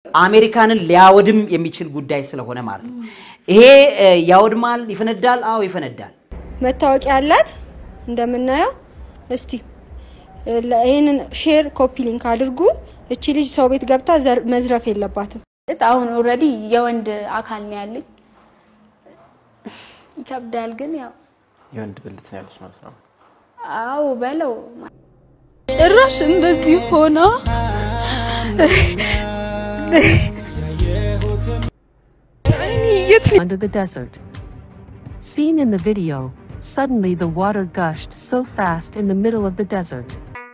አሜሪካንን ሊያወድም የሚችል ጉዳይ ስለሆነ ማለት ነው። ይሄ እ፣ ያወድማል፣ ይፈነዳል። አዎ ይፈነዳል። መታወቂያ አላት እንደምናየው። እስቲ እ፣ ለ- ይህንን ሼር ኮፒ ሊንክ አድርጉ። እቺ ልጅ ሰው ቤት ገብታ ዘር- መዝረፍ የለባትም። አሁን ኦልሬዲ የወንድ አካል ነው ያለኝ። ይከብዳል ግን ያው የወንድ ብልት ነው ያለች ማለት ነው። አዎ በለው ጭራሽ እንደዚህ ሆና under the desert. Seen in the video, suddenly the water gushed so fast in the middle of the desert.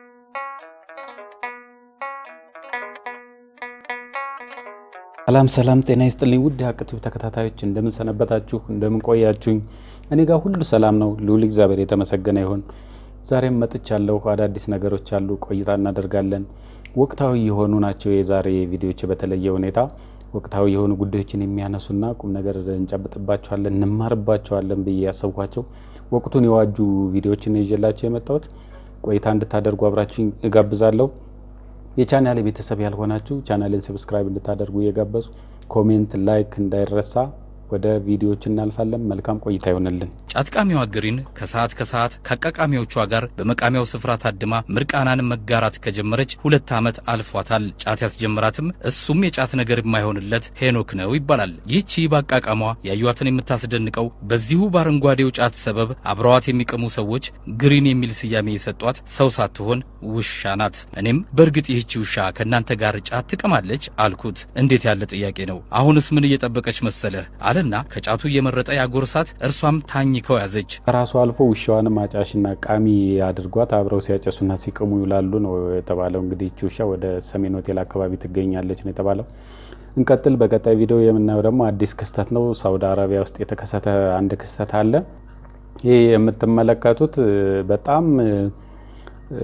ሰላም ሰላም፣ ጤና ይስጥልኝ ውድ የሀቅቲው ተከታታዮች እንደምን ሰነበታችሁ? እንደምን ቆያችሁኝ? እኔ ጋር ሁሉ ሰላም ነው። ልዑል እግዚአብሔር የተመሰገነ ይሁን። ዛሬም መጥቻለሁ። አዳዲስ ነገሮች አሉ፣ ቆይታ እናደርጋለን። ወቅታዊ የሆኑ ናቸው የዛሬ ቪዲዮዎች። በተለየ ሁኔታ ወቅታዊ የሆኑ ጉዳዮችን የሚያነሱና ቁም ነገር እንጨብጥባቸዋለን፣ እንማርባቸዋለን ብዬ ያሰብኳቸው ወቅቱን የዋጁ ቪዲዮዎችን ይዤላቸው የመጣሁት ቆይታ እንድታደርጉ አብራችሁኝ እጋብዛለሁ። የቻናሌ ቤተሰብ ያልሆናችሁ ቻናሌን ሰብስክራይብ እንድታደርጉ እየጋበዙ ኮሜንት፣ ላይክ እንዳይረሳ። ወደ ቪዲዮዎች እናልፋለን። መልካም ቆይታ ይሆንልን። ጫት ቃሚዋ ግሪን ከሰዓት ከሰዓት ከአቃቃሚዎቿ ጋር በመቃሚያው ስፍራ ታድማ ምርቃናን መጋራት ከጀመረች ሁለት ዓመት አልፏታል። ጫት ያስጀመራትም እሱም የጫት ነገር የማይሆንለት ሄኖክ ነው ይባላል። ይህቺ በአቃቃሟ ያዩዋትን የምታስደንቀው በዚሁ በአረንጓዴው ጫት ሰበብ አብረዋት የሚቀሙ ሰዎች ግሪን የሚል ስያሜ የሰጧት ሰው ሳትሆን ውሻ ናት። እኔም በእርግጥ ይህቺ ውሻ ከእናንተ ጋር ጫት ትቀማለች አልኩት። እንዴት ያለ ጥያቄ ነው! አሁንስ ምን እየጠበቀች መሰለህ አለና ከጫቱ እየመረጠ ያጎርሳት፣ እርሷም ታኝከው ያዘች። ከራሱ አልፎ ውሻዋንም አጫሽና ቃሚ አድርጓት አብረው ሲያጨሱና ሲቅሙ ይውላሉ ነው የተባለው። እንግዲህ ይቺ ውሻ ወደ ሰሜን ሆቴል አካባቢ ትገኛለች ነው የተባለው። እንቀጥል። በቀጣይ ቪዲዮ የምናየው ደግሞ አዲስ ክስተት ነው። ሳውዲ አረቢያ ውስጥ የተከሰተ አንድ ክስተት አለ። ይህ የምትመለከቱት እ፣ በጣም እ፣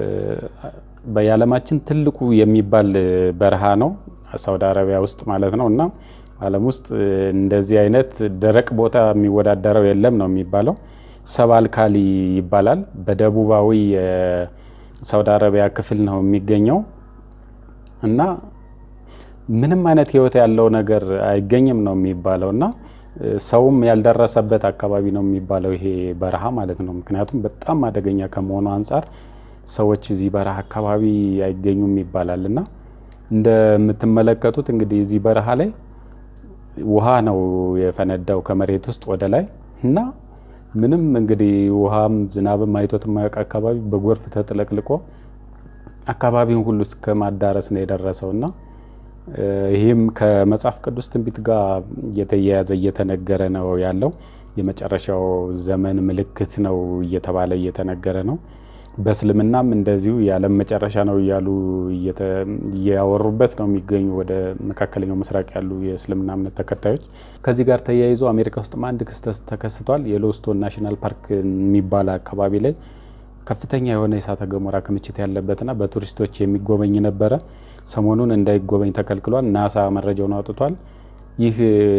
በዓለማችን ትልቁ የሚባል እ፣ በረሃ ነው ሳውዲ አረቢያ ውስጥ ማለት ነው እና ዓለም ውስጥ እ፣ እንደዚህ አይነት ደረቅ ቦታ የሚወዳደረው የለም ነው የሚባለው። ሰባልካሊ ይባላል። በደቡባዊ የሳውዲ አረቢያ ክፍል ነው የሚገኘው እና ምንም አይነት ሕይወት ያለው ነገር አይገኝም ነው የሚባለው እና እ፣ ሰውም ያልደረሰበት አካባቢ ነው የሚባለው ይሄ በረሃ ማለት ነው። ምክንያቱም በጣም አደገኛ ከመሆኑ አንጻር ሰዎች እዚህ በረሃ አካባቢ አይገኙም ይባላል እና እንደምትመለከቱት እንግዲህ እዚህ በረሃ ላይ ውሃ ነው የፈነዳው ከመሬት ውስጥ ወደ ላይ እና ምንም እንግዲህ ውሃም ዝናብም አይቶት የማያውቅ አካባቢ በጎርፍ ተጥለቅልቆ አካባቢውን ሁሉ እስከ ማዳረስ ነው የደረሰው እና እ፣ ይህም ከመጽሐፍ ቅዱስ ትንቢት ጋር እየተያያዘ እየተነገረ ነው ያለው። የመጨረሻው ዘመን ምልክት ነው እየተባለ እየተነገረ ነው። በእስልምናም እንደዚሁ የዓለም መጨረሻ ነው እያሉ እየተ- እያወሩበት ነው የሚገኙ ወደ መካከለኛው ምስራቅ ያሉ የእስልምና እምነት ተከታዮች። ከዚህ ጋር ተያይዞ አሜሪካ ውስጥም አንድ ክስተት ተከስቷል። የሎስቶን ናሽናል ፓርክ የሚባል አካባቢ ላይ ከፍተኛ የሆነ የእሳተ ገሞራ ክምችት ያለበትና በቱሪስቶች የሚጎበኝ ነበረ። ሰሞኑን እንዳይጎበኝ ተከልክሏል። ናሳ መረጃውን አውጥቷል። ይህ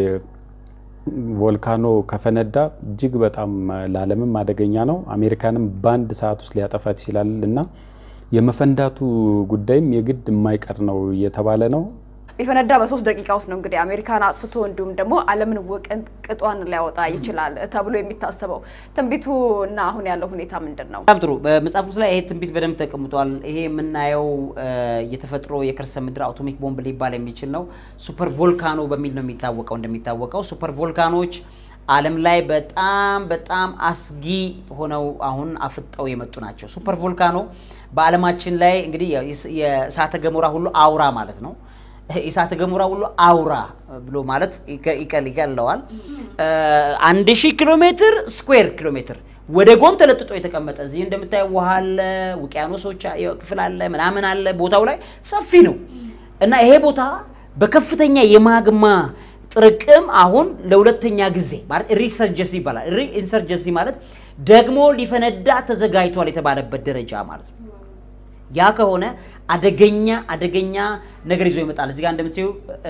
ቮልካኖ ከፈነዳ እጅግ በጣም ለዓለምም አደገኛ ነው። አሜሪካንም በአንድ ሰዓት ውስጥ ሊያጠፋት ይችላል እና የመፈንዳቱ ጉዳይም የግድ የማይቀር ነው እየተባለ ነው። ቢፈነዳ በሶስት ደቂቃ ውስጥ ነው እንግዲህ አሜሪካን አጥፍቶ እንዲሁም ደግሞ ዓለምን ቅጧን ሊያወጣ ይችላል ተብሎ የሚታሰበው ትንቢቱ እና አሁን ያለው ሁኔታ ምንድን ነው? በጣም ጥሩ። በመጽሐፍ ቅዱስ ላይ ይሄ ትንቢት በደንብ ተቀምጧል። ይሄ የምናየው እ፣ የተፈጥሮ የከርሰ ምድር አቶሚክ ቦምብ ሊባል የሚችል ነው። ሱፐር ቮልካኖ በሚል ነው የሚታወቀው። እንደሚታወቀው ሱፐር ቮልካኖች ዓለም ላይ በጣም በጣም አስጊ ሆነው አሁን አፍጠው የመጡ ናቸው። ሱፐር ቮልካኖ በዓለማችን ላይ እንግዲህ የእሳተ ገሞራ ሁሉ አውራ ማለት ነው። የእሳተ ገሞራ ሁሉ አውራ ብሎ ማለት ይቀ- ይቀል ይቀለዋል። አንድ ሺህ ኪሎ ሜትር ስኩዌር ኪሎ ሜትር ወደ ጎን ተለጥጦ የተቀመጠ እዚህ እንደምታየው ውሃ አለ፣ ውቅያኖሶች አ- ክፍል አለ፣ ምናምን አለ። ቦታው ላይ ሰፊ ነው እና ይሄ ቦታ በከፍተኛ የማግማ ጥርቅም አሁን ለሁለተኛ ጊዜ ማለት ሪሰርጀንሲ ይባላል። ሪኢንሰርጀንሲ ማለት ደግሞ ሊፈነዳ ተዘጋጅቷል የተባለበት ደረጃ ማለት ነው። ያ ከሆነ አደገኛ አደገኛ ነገር ይዞ ይመጣል። እዚህ ጋር እንደምታዩ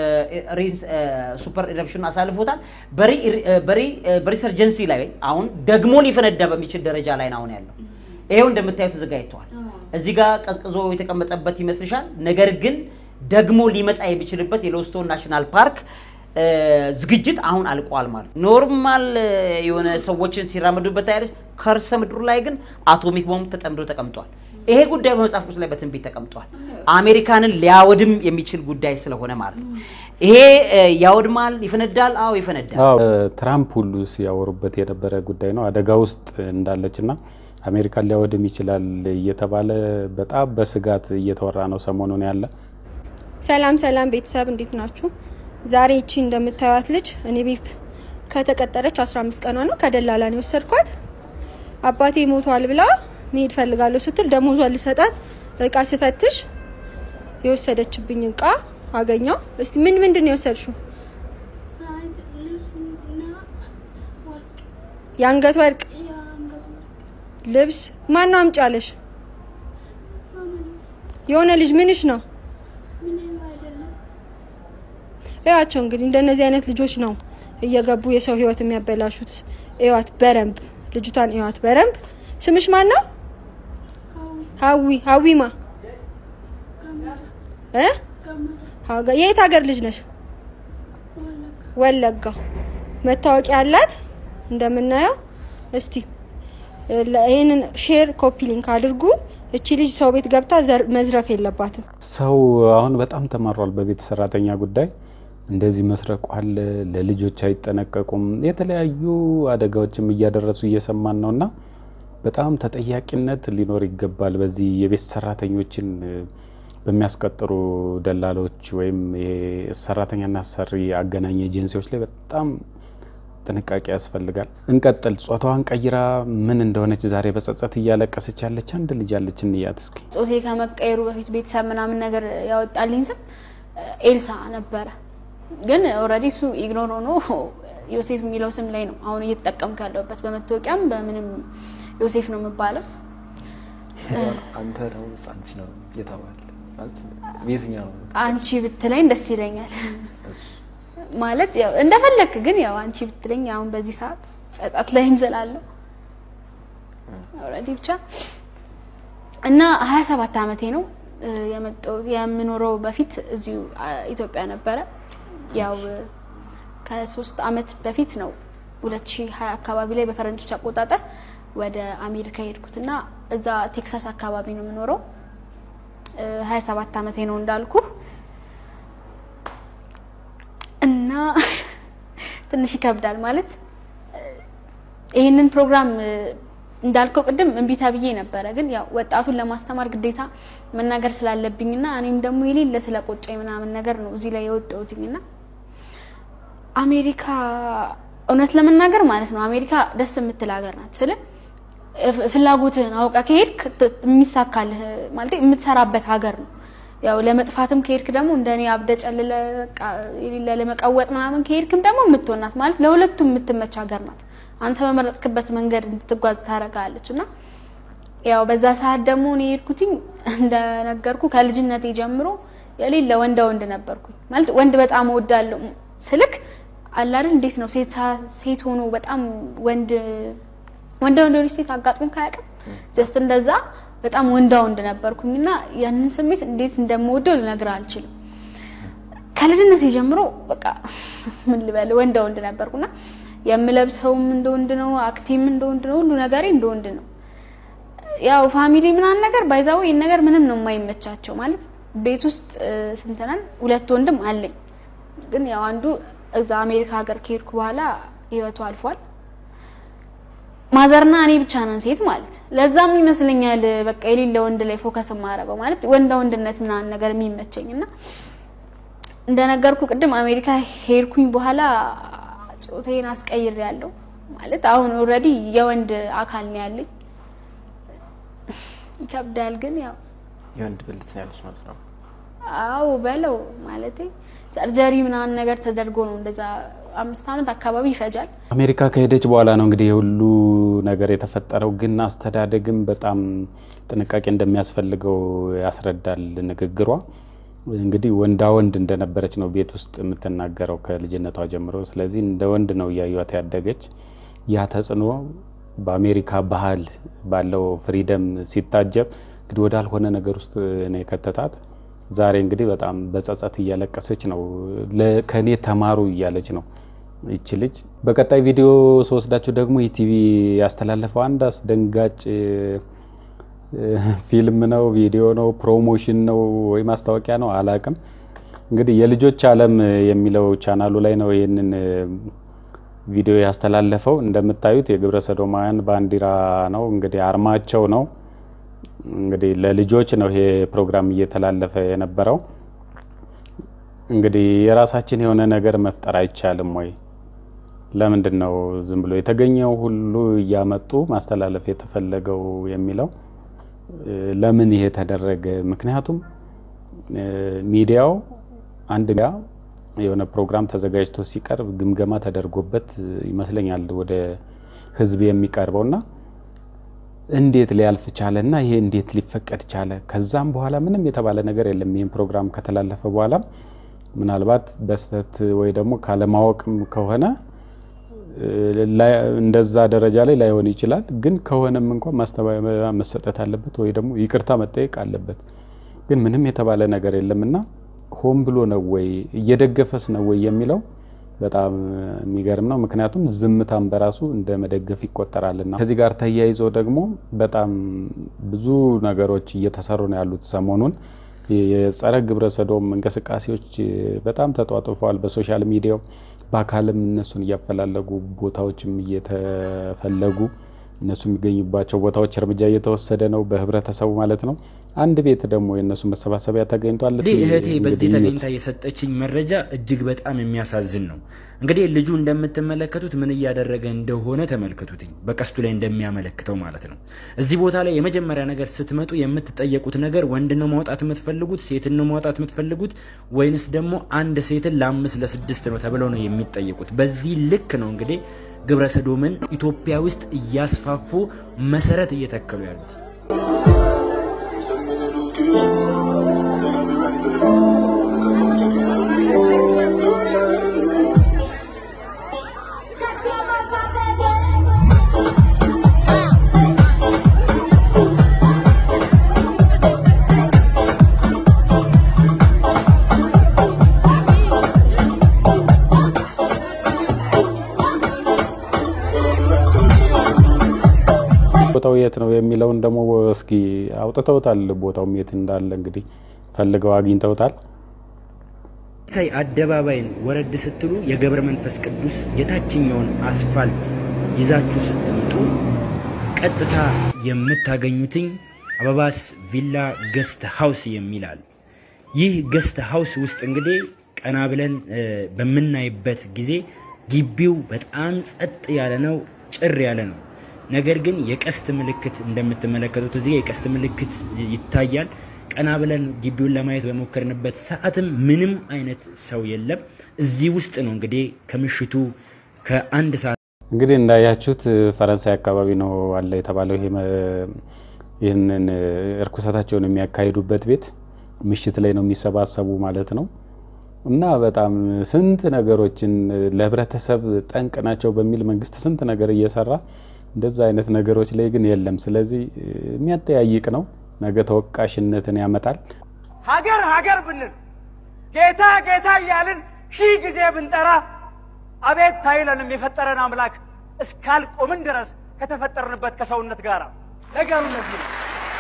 ሱፐር ኢረፕሽን አሳልፎታል። በሪሰርጀንሲ ላይ አሁን ደግሞ ሊፈነዳ በሚችል ደረጃ ላይ ነው አሁን ያለው። ይሄው እንደምታዩ ተዘጋጅተዋል። እዚህ ጋር ቀዝቅዞ የተቀመጠበት ይመስልሻል። ነገር ግን ደግሞ ሊመጣ የሚችልበት የሎስቶን ናሽናል ፓርክ እ፣ ዝግጅት አሁን አልቋል ማለት ነው። ኖርማል እ፣ የሆነ ሰዎችን ሲራመዱበት ያለች ከርሰ ምድሩ ላይ ግን አቶሚክ ቦምብ ተጠምዶ ተቀምጧል። ይሄ ጉዳይ በመጽሐፍ ቅዱስ ላይ በትንቢት ተቀምጧል። አሜሪካንን ሊያወድም የሚችል ጉዳይ ስለሆነ ማለት ነው። ይሄ እ፣ ያወድማል፣ ይፈነዳል። አዎ ይፈነዳል። አዎ ትራምፕ ሁሉ ሲያወሩበት የነበረ ጉዳይ ነው። አደጋ ውስጥ እንዳለችና አሜሪካን ሊያወድም ይችላል እየተባለ በጣም በስጋት እየተወራ ነው ሰሞኑን ያለ ሰላም ሰላም ቤተሰብ እንዴት ናችሁ? ዛሬ እቺ እንደምታዩት ልጅ እኔ ቤት ከተቀጠረች 15 ቀኗ ነው። ከደላላ ነው የወሰድኳት። አባቴ ሞቷል ብላ መሄድ ፈልጋለሁ ስትል ደሞዟን ልሰጣት እቃ ስፈትሽ የወሰደችብኝ እቃ አገኘው። እስቲ ምን ምንድን ነው የወሰድሽው? የአንገት ወርቅ፣ ልብስ። ማን ነው አምጪ አለሽ? የሆነ ልጅ ምንሽ ነው? እያቸው እንግዲህ እንደነዚህ አይነት ልጆች ነው እየገቡ የሰው ህይወት የሚያበላሹት። እዋት በረንብ ልጅቷን እዋት በረንብ። ስምሽ ማን ነው? ሀዊ ሀዊማ እ ሀጋ- የት ሀገር ልጅ ነሽ? ወለጋ። መታወቂያ አላት እንደምናየው። እስቲ እ፣ ለ- ይህንን ሼር ኮፒ ሊንክ አድርጉ። እቺ ልጅ ሰው ቤት ገብታ ዘር- መዝረፍ የለባትም። ሰው አሁን በጣም ተማሯል። በቤት ሰራተኛ ጉዳይ እንደዚህ መስረቁ አለ። ለልጆች አይጠነቀቁም። የተለያዩ አደጋዎችም እያደረሱ እየሰማን ነው እና በጣም ተጠያቂነት ሊኖር ይገባል። በዚህ የቤት ሰራተኞችን እ፣ በሚያስቀጥሩ ደላሎች ወይም ይሄ ሰራተኛና አሰሪ አገናኝ ኤጀንሲዎች ላይ በጣም ጥንቃቄ ያስፈልጋል። እንቀጥል። ጾታዋን ቀይራ ምን እንደሆነች ዛሬ በጸጸት እያለቀሰች ያለች አንድ ልጅ አለች። እንያት እስኪ። ጾቴ ከመቀየሩ በፊት ቤተሰብ ምናምን ነገር ያወጣልኝ ስም ኤልሳ ነበረ። ግን ኦልሬዲ እሱ ኢግኖር ሆኖ ዮሴፍ የሚለው ስም ላይ ነው አሁን እየተጠቀምኩ ያለሁበት። በመታወቂያም በምንም ዮሴፍ ነው የምባለው። አንተ ደግሞ አንቺ ነው እየተባለ ማለት የትኛው ነው? አንቺ ብትለኝ ደስ ይለኛል። ማለት ያው እንደፈለክ ግን ያው አንቺ ብትለኝ አሁን በዚህ ሰዓት ጸጸት ላይም ስላለው ኦልሬዲ ብቻ እና ሀያ ሰባት አመቴ ነው እ፣ የመጣሁት የምኖረው በፊት እዚሁ አ፣ ኢትዮጵያ ነበረ። ያው እ፣ ከሶስት አመት በፊት ነው 2020 አካባቢ ላይ በፈረንጆች አቆጣጠር ወደ አሜሪካ የሄድኩት እና እዛ ቴክሳስ አካባቢ ነው የምኖረው። እ፣ 27 አመቴ ነው እንዳልኩ እና ትንሽ ይከብዳል ማለት እ፣ ይህንን ፕሮግራም እ፣ እንዳልከው ቅድም እምቢ ተብዬ ነበረ። ግን ያው ወጣቱን ለማስተማር ግዴታ መናገር ስላለብኝና እኔም ደግሞ የሌለ ስለቆጨኝ ምናምን ነገር ነው እዚህ ላይ የወጣሁትኝና አሜሪካ እውነት ለመናገር ማለት ነው አሜሪካ ደስ የምትል ሀገር ናት ስል ፍ- ፍላጎትህን አውቃ ከሄድክ ት- የሚሳካልህ ማለት የምትሰራበት ሀገር ነው። ያው ለመጥፋትም ከሄድክ ደግሞ እንደኔ አብደ ጨልለ በቃ የሌለ ለመቀወጥ ምናምን ከሄድክም ደግሞ የምትሆናት ማለት ለሁለቱም የምትመች ሀገር ናት። አንተ በመረጥክበት መንገድ እንድትጓዝ ታደርጋለች እና ያው በዛ ሰዓት ደግሞ እኔ የሄድኩትኝ እንደነገርኩ ከልጅነቴ ጀምሮ የሌለ ወንዳ ወንድ ነበርኩኝ። ማለት ወንድ በጣም እወዳለሁ ስልክ አላል እንዴት ነው ሴት ሳ- ሴት ሆኖ በጣም ወንድ ወንዳ ወንድ ሆነች ሴት አጋጥሞ ካያውቅም ጀስት እንደዛ በጣም ወንዳ ወንድ ነበርኩኝና ያንን ስሜት እንዴት እንደምወደው ልነግርህ አልችልም። ከልጅነቴ ጀምሮ በቃ ምን ልበል ወንዳ ወንድ ነበርኩና የምለብሰውም እንደ ወንድ ነው፣ አክቴም እንደ ወንድ ነው፣ ሁሉ ነገሬ እንደ ወንድ ነው። ያው ፋሚሊ ምናምን ነገር ባይዛው ይህን ነገር ምንም ነው የማይመቻቸው ማለት ቤት ውስጥ እ፣ ስንት ነን? ሁለት ወንድም አለኝ። ግን ያው አንዱ እዛ አሜሪካ ሀገር ከሄድኩ በኋላ ህይወቱ አልፏል። ማዘርና እኔ ብቻ ነን ሴት ማለት ለዛም ይመስለኛል በቃ የሌለ ወንድ ላይ ፎከስ የማደርገው ማለት ወንዳ ወንድነት ምናምን ነገር የሚመቸኝ እና እንደነገርኩ ቅድም አሜሪካ ሄድኩኝ በኋላ ጾታዬን አስቀይር ያለው ማለት አሁን ኦልሬዲ የወንድ አካል ነው ያለኝ። ይከብዳል ግን ያው የወንድ ብልት ነው ያለች ማለት ነው። አዎ በለው ማለቴ ሰርጀሪ ምናምን ነገር ተደርጎ ነው እንደዛ አምስት ዓመት አካባቢ ይፈጃል። አሜሪካ ከሄደች በኋላ ነው እንግዲህ የሁሉ ነገር የተፈጠረው። ግን አስተዳደግም በጣም ጥንቃቄ እንደሚያስፈልገው ያስረዳል ንግግሯ። እንግዲህ ወንዳ ወንድ እንደነበረች ነው ቤት ውስጥ የምትናገረው ከልጅነቷ ጀምሮ። ስለዚህ እንደ ወንድ ነው እያዩት ያደገች። ያ ተጽዕኖ በአሜሪካ ባህል ባለው ፍሪደም ሲታጀብ እንግዲህ ወዳልሆነ ነገር ውስጥ ነው የከተታት። ዛሬ እንግዲህ በጣም በጸጸት እያለቀሰች ነው። ከእኔ ተማሩ እያለች ነው ይቺ ልጅ። በቀጣይ ቪዲዮ ስወስዳችሁ ደግሞ ኢቲቪ ያስተላለፈው አንድ አስደንጋጭ ፊልም ነው፣ ቪዲዮ ነው፣ ፕሮሞሽን ነው ወይ ማስታወቂያ ነው አላቅም። እንግዲህ የልጆች ዓለም የሚለው ቻናሉ ላይ ነው ይህንን ቪዲዮ ያስተላለፈው። እንደምታዩት የግብረ ሰዶማውያን ባንዲራ ነው እንግዲህ አርማቸው ነው። እንግዲህ ለልጆች ነው ይሄ ፕሮግራም እየተላለፈ የነበረው። እንግዲህ የራሳችን የሆነ ነገር መፍጠር አይቻልም ወይ? ለምንድን ነው ዝም ብሎ የተገኘው ሁሉ እያመጡ ማስተላለፍ የተፈለገው የሚለው ለምን ይሄ ተደረገ? ምክንያቱም ሚዲያው አንድ ጋ የሆነ ፕሮግራም ተዘጋጅቶ ሲቀርብ ግምገማ ተደርጎበት ይመስለኛል ወደ ሕዝብ የሚቀርበው እና እንዴት ሊያልፍ ቻለ እና ይሄ እንዴት ሊፈቀድ ቻለ? ከዛም በኋላ ምንም የተባለ ነገር የለም። ይህን ፕሮግራም ከተላለፈ በኋላ ምናልባት በስህተት ወይ ደግሞ ካለማወቅም ከሆነ እንደዛ ደረጃ ላይ ላይሆን ይችላል። ግን ከሆነም እንኳን ማስተባበያ መሰጠት አለበት ወይ ደግሞ ይቅርታ መጠየቅ አለበት። ግን ምንም የተባለ ነገር የለም እና ሆን ብሎ ነው ወይ እየደገፈስ ነው ወይ የሚለው በጣም የሚገርም ነው። ምክንያቱም ዝምታን በራሱ እንደ መደገፍ ይቆጠራልና ከዚህ ጋር ተያይዞ ደግሞ በጣም ብዙ ነገሮች እየተሰሩ ነው ያሉት ሰሞኑን የጸረ ግብረ ሰዶም እንቅስቃሴዎች በጣም ተጧጡፈዋል በሶሻል ሚዲያው በአካልም እነሱን እያፈላለጉ ቦታዎችም እየተፈለጉ እነሱ የሚገኙባቸው ቦታዎች እርምጃ እየተወሰደ ነው በህብረተሰቡ ማለት ነው። አንድ ቤት ደግሞ የእነሱ መሰባሰቢያ ተገኝቷል። እንግዲህ እህቴ በዚህ ተገኝታ የሰጠችኝ መረጃ እጅግ በጣም የሚያሳዝን ነው። እንግዲህ ልጁ እንደምትመለከቱት ምን እያደረገ እንደሆነ ተመልከቱትኝ፣ በቀስቱ ላይ እንደሚያመለክተው ማለት ነው። እዚህ ቦታ ላይ የመጀመሪያ ነገር ስትመጡ የምትጠየቁት ነገር ወንድ ነው ማውጣት የምትፈልጉት፣ ሴትን ነው ማውጣት የምትፈልጉት ወይንስ ደግሞ አንድ ሴትን ለአምስት ለስድስት ነው ተብለው ነው የሚጠየቁት። በዚህ ልክ ነው እንግዲህ ግብረ ሰዶምን ኢትዮጵያ ውስጥ እያስፋፉ መሰረት እየተከሉ ያሉት። ቦታው የት ነው የሚለውን ደግሞ እስኪ አውጥተውታል። ቦታውም የት እንዳለ እንግዲህ ፈልገው አግኝተውታል። ሳይ አደባባይን ወረድ ስትሉ የገብረ መንፈስ ቅዱስ የታችኛውን አስፋልት ይዛችሁ ስትመጡ ቀጥታ የምታገኙትኝ አበባስ ቪላ ገስት ሀውስ የሚላል ይህ ገስት ሀውስ ውስጥ እንግዲህ ቀና ብለን በምናይበት ጊዜ ግቢው በጣም ጸጥ ያለ ነው፣ ጭር ያለ ነው። ነገር ግን የቀስት ምልክት እንደምትመለከቱት እዚህ የቀስት ምልክት ይታያል። ቀና ብለን ግቢውን ለማየት በሞከርንበት ሰዓትም ምንም አይነት ሰው የለም። እዚህ ውስጥ ነው እንግዲህ ከምሽቱ ከአንድ ሰዓት እንግዲህ እንዳያችሁት ፈረንሳይ አካባቢ ነው አለ የተባለው ይህንን እርኩሰታቸውን የሚያካሂዱበት ቤት ምሽት ላይ ነው የሚሰባሰቡ ማለት ነው። እና በጣም ስንት ነገሮችን ለህብረተሰብ ጠንቅ ናቸው በሚል መንግስት ስንት ነገር እየሰራ እንደዛ አይነት ነገሮች ላይ ግን የለም። ስለዚህ የሚያጠያይቅ ነው። ነገ ተወቃሽነትን ያመጣል። ሀገር ሀገር ብንል ጌታ ጌታ እያልን ሺህ ጊዜ ብንጠራ አቤት ታይለንም የፈጠረን አምላክ እስካልቆምን ድረስ ከተፈጠርንበት ከሰውነት ጋር ነገሩ እነዚህ ነው።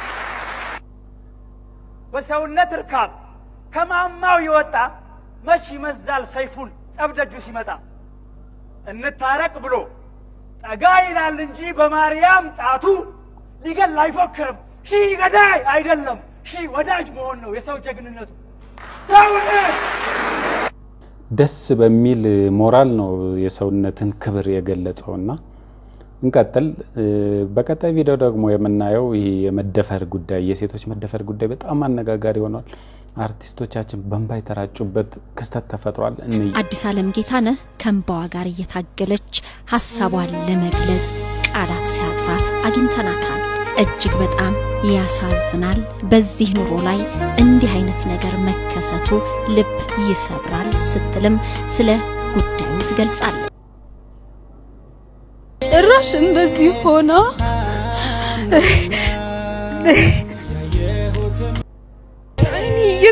በሰውነት እርካብ ከማማው የወጣ መች ይመዛል ሰይፉን ጠብደጁ ሲመጣ እንታረቅ ብሎ ጠጋ ይላል እንጂ በማርያም ጣቱ ሊገል አይፎክርም። ሺህ ገዳይ አይደለም፣ ሺህ ወዳጅ መሆን ነው የሰው ጀግንነቱ። ሰውነት ደስ በሚል ሞራል ነው የሰውነትን ክብር የገለጸውና እንቀጥል። በቀጣይ ቪዲዮ ደግሞ የምናየው ይህ የመደፈር ጉዳይ የሴቶች መደፈር ጉዳይ በጣም አነጋጋሪ ሆኗል። አርቲስቶቻችን በእንባ የተራጩበት ክስተት ተፈጥሯል። እንይ። አዲስ አለም ጌታነህ ከእንባዋ ጋር እየታገለች ሀሳቧን ለመግለጽ ቃላት ሲያጥራት አግኝተናታል። እጅግ በጣም ያሳዝናል። በዚህ ኑሮ ላይ እንዲህ አይነት ነገር መከሰቱ ልብ ይሰብራል ስትልም ስለ ጉዳዩ ትገልጻለች። ጭራሽ እንደዚህ ሆና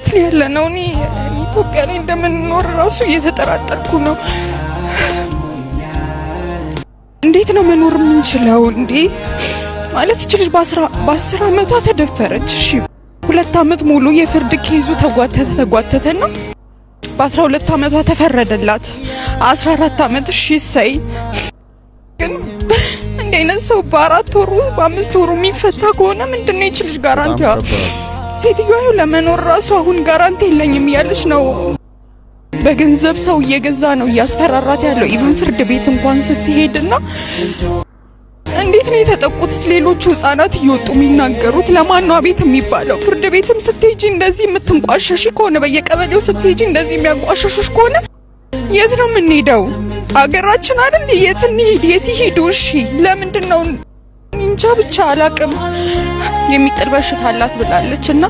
የት ነው ያለ ነው? እኔ ኢትዮጵያ ላይ እንደምንኖር ራሱ እየተጠራጠርኩ ነው። እንዴት ነው መኖር የምንችለው እንዴ? ማለት ይች ልጅ በአስር አመቷ ተደፈረች። እሺ ሁለት አመት ሙሉ የፍርድ ኬዙ ተጓተተ ተጓተተና በአስራ ሁለት አመቷ ተፈረደላት። አስራ አራት አመት እሺ ይሰይ። ግን እንዲህ አይነት ሰው በአራት ወሩ በአምስት ወሩ የሚፈታ ከሆነ ምንድን ነው ይች ልጅ ጋራንቲዋ? ሴትዮዋ ለመኖር ራሱ አሁን ጋራንቲ የለኝም እያለች ነው። በገንዘብ ሰው እየገዛ ነው እያስፈራራት ያለው። ኢቭን ፍርድ ቤት እንኳን ስትሄድና እንዴት ነው የተጠቁት? ሌሎቹ ህጻናት እየወጡ የሚናገሩት ለማን ነው አቤት የሚባለው? ፍርድ ቤትም ስትሄጂ እንደዚህ የምትንቋሸሽ ከሆነ በየቀበሌው ስትሄጂ እንደዚህ የሚያንቋሸሹሽ ከሆነ የት ነው የምንሄደው? አገራችን አይደል? የት እንሂድ? የት ይሄዱ? እሺ ለምንድን ነው እንጃ ብቻ አላቅም። የሚጥል በሽታ አላት ብላለች እና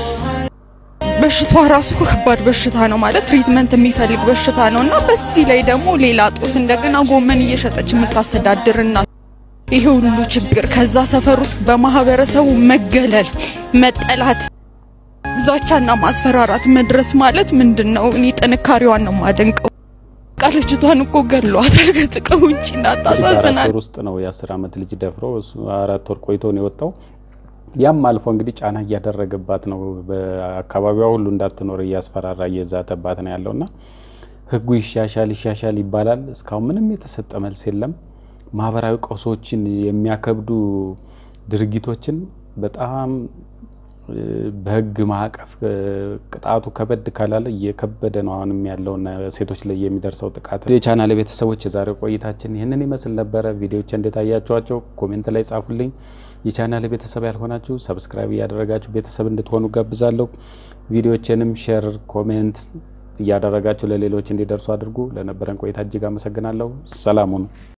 በሽታዋ ራሱ ከባድ በሽታ ነው ማለት ትሪትመንት የሚፈልግ በሽታ ነው እና በዚህ ላይ ደግሞ ሌላ ጦስ እንደገና ጎመን እየሸጠች የምታስተዳድር እናት ይሄ ሁሉ ችግር ከዛ ሰፈር ውስጥ በማህበረሰቡ መገለል፣ መጠላት፣ ዛቻና ማስፈራራት መድረስ ማለት ምንድን ነው? እኔ ጥንካሬዋን ነው የማደንቀው። በቃ ልጅቷን እኮ ገሏታል ከጥቅም ውጭ አራት እናታሳዝናል። ወር ውስጥ ነው የአስር አመት ልጅ ደፍሮ እሱ አራት ወር ቆይቶ ነው የወጣው። ያም አልፎ እንግዲህ ጫና እያደረገባት ነው። በአካባቢዋ ሁሉ እንዳትኖር እያስፈራራ እየዛተባት ነው ያለውና ህጉ ይሻሻል ይሻሻል ይባላል። እስካሁን ምንም የተሰጠ መልስ የለም። ማህበራዊ ቀውሶችን የሚያከብዱ ድርጊቶችን በጣም እ፣ በህግ ማዕቀፍ እ፣ ቅጣቱ ከበድ ካላለ እየከበደ ነው አሁንም ያለውና ሴቶች ላይ የሚደርሰው ጥቃት። የቻናል ቤተሰቦች የዛሬው ቆይታችን ይህንን ይመስል ነበረ። ቪዲዮዎች እንዴት አያችኋቸው? ኮሜንት ላይ ጻፉልኝ። የቻናል ቤተሰብ ያልሆናችሁ ሰብስክራይብ እያደረጋችሁ ቤተሰብ እንድትሆኑ ጋብዛለሁ። ቪዲዮችንም ሼር፣ ኮሜንት እያደረጋችሁ ለሌሎች እንዲደርሱ አድርጉ። ለነበረን ቆይታ እጅግ አመሰግናለሁ። ሰላም ሁኑ።